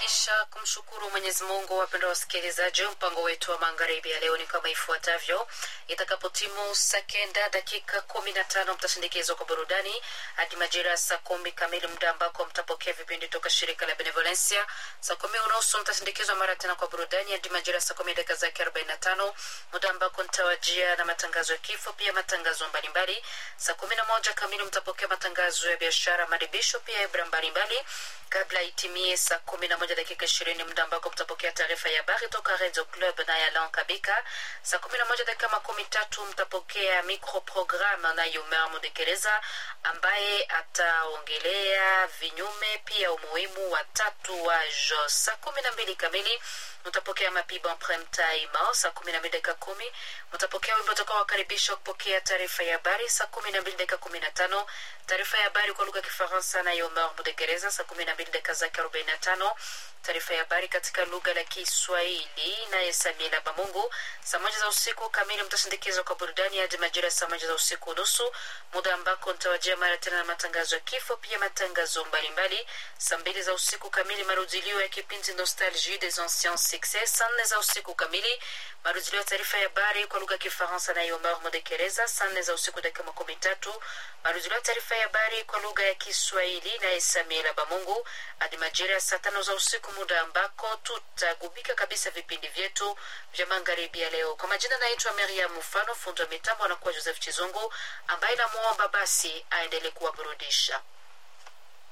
kisha kumshukuru Mwenyezi Mungu, wapendwa wasikilizaji, mpango wetu wa magharibi ya leo ni kama ifuatavyo. Itakapotimu sekenda dakika kumi na tano mtasindikizwa kwa burudani hadi majira ya saa kumi kamili, muda ambako mtapokea vipindi toka shirika la Benevolencia. Saa kumi unusu mtasindikizwa mara tena kwa burudani hadi majira ya saa kumi dakika zake arobaini na tano muda ambako nitawajia na matangazo ya kifo, pia matangazo mbalimbali. Saa kumi na moja kamili mtapokea matangazo ya biashara, maribisho, pia ibra mbalimbali kabla itimie saa kumi na moja dakika ishirini muda ambako mtapokea taarifa ya habari toka Radio Club na Yalan Kabika. Saa kumi na moja dakika makumi tatu mtapokea microprogramme na Yomer Mudekereza ambaye ataongelea vinyume pia umuhimu wa tatuage. Saa kumi na mbili kamili mtapokea mapiba prime time. Saa kumi na mbili dakika kumi mtapokea wimbo utakaowakaribisha kupokea taarifa ya habari. Saa kumi na mbili dakika kumi na tano taarifa ya habari kwa lugha ya Kifaransa na Yomer Mudekereza. Saa kumi na mbili dakika zake arobaini na tano taarifa ya habari katika lugha la Kiswahili naye Samila Bamungu. Saa moja za usiku kamili mtasindikizwa kwa burudani hadi majira saa moja za usiku nusu, muda ambako nitawajia mara tena na matangazo ya kifo, pia matangazo mbalimbali. Saa mbili za usiku kamili marudilio ya kipindi Nostalgie des anciens succès. Saa nne za usiku kamili marudilio ya taarifa ya habari kwa lugha ya Kifaransa na Yomer Modekereza. Saa nne za usiku dakika makumi tatu marudilio ya taarifa ya habari kwa lugha ya Kiswahili naye Samila Bamungu hadi majira ya saa tano za usiku muda ambako tutagubika kabisa vipindi vyetu vya magharibi ya leo. Kwa majina naitwa Maria Mufano, fundi wa mitambo anakuwa Joseph Chizungu ambaye namwomba basi aendelee kuwaburudisha.